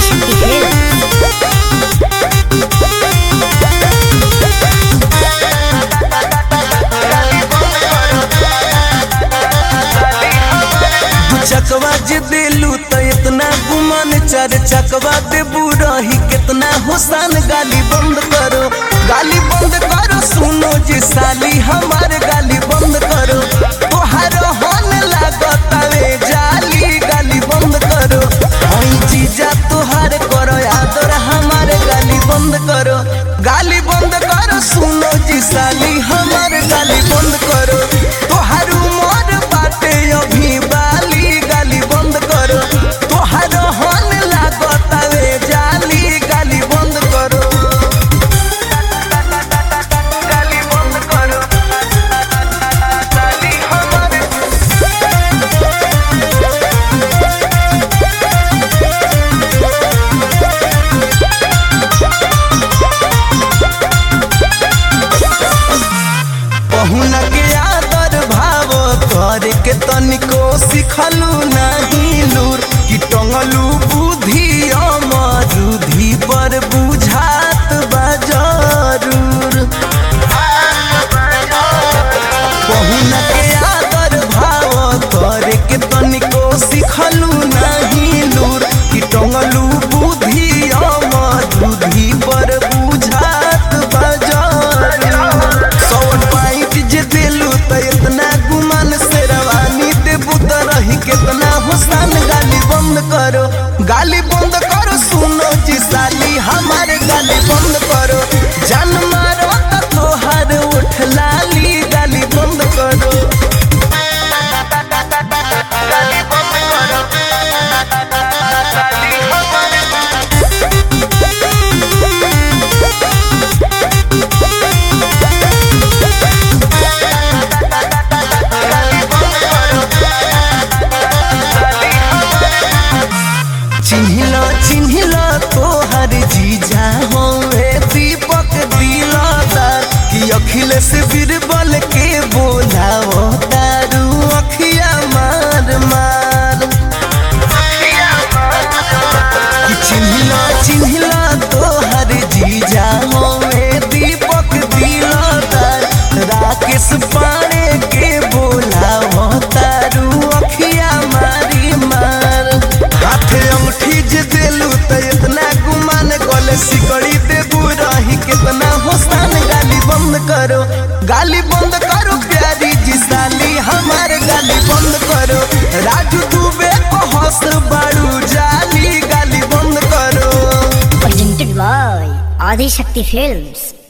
Adishakti films दू चकवा जे दिलू त इतना गुमान चार चकवा देबू रही कितना हुसान गाली बंद करो गाली बंद करो सुनो जी साली हमार गाली बंद करो तोहार हन लागतावे जाली गाली बंद करो हई जीजा तोहार करो आदर हमार गाली बंद करो गाली बंद करो सुनो जी साली हमार गाली बंद करो तोहार उमर बाटे अभी बाली गाली बंद करो तोहार हन लागतावे जाली गाली बंद करो गाली बंद करो साली हमार पहुना के आदर भाव कर के तनिको सिखलू नहीं लूर कि टंगलू बुद्धि अमरुधि पर बुझात बजरूर पहुना के आदर भाव कर के तनिको सिखलू नहीं लूर कि टंगलू बुद्धि अमरुधि पर बुझात बजरूर सौन पाइट जे दिलू त इतना गुमान से रवानी देबू त रही कितना हुसान गाली बंद करो गाली बंद करो सुनो जी साली हमारे गाली बंद करो जान मारो त तोहार उठ लाली गाली बंद करो गाली बंद करो साली हमारे चिन्हिला चिन्हिला तोहर जीजा होए दीपक दिलादार कि अखिलेश बीरबल के बोलावो तारू अखिया मार मार कि चिन्हिला चिन्हिला तोहर जीजा होए दीपक दिलादार राकेश पाड़े के बोलावो तारू अखिया मारी मार हाथे अंगठी जे देलू त इतना गुमान गले सिकड़ी देबू रही कितना होसान गाली बंद करो गाली बंद करो प्यारी जी साली हमारे गाली बंद करो राजू दुबे को हंस बाड़ू जाली गाली बंद करो presented by ఆదిశక్తి ఫిల్మ్స్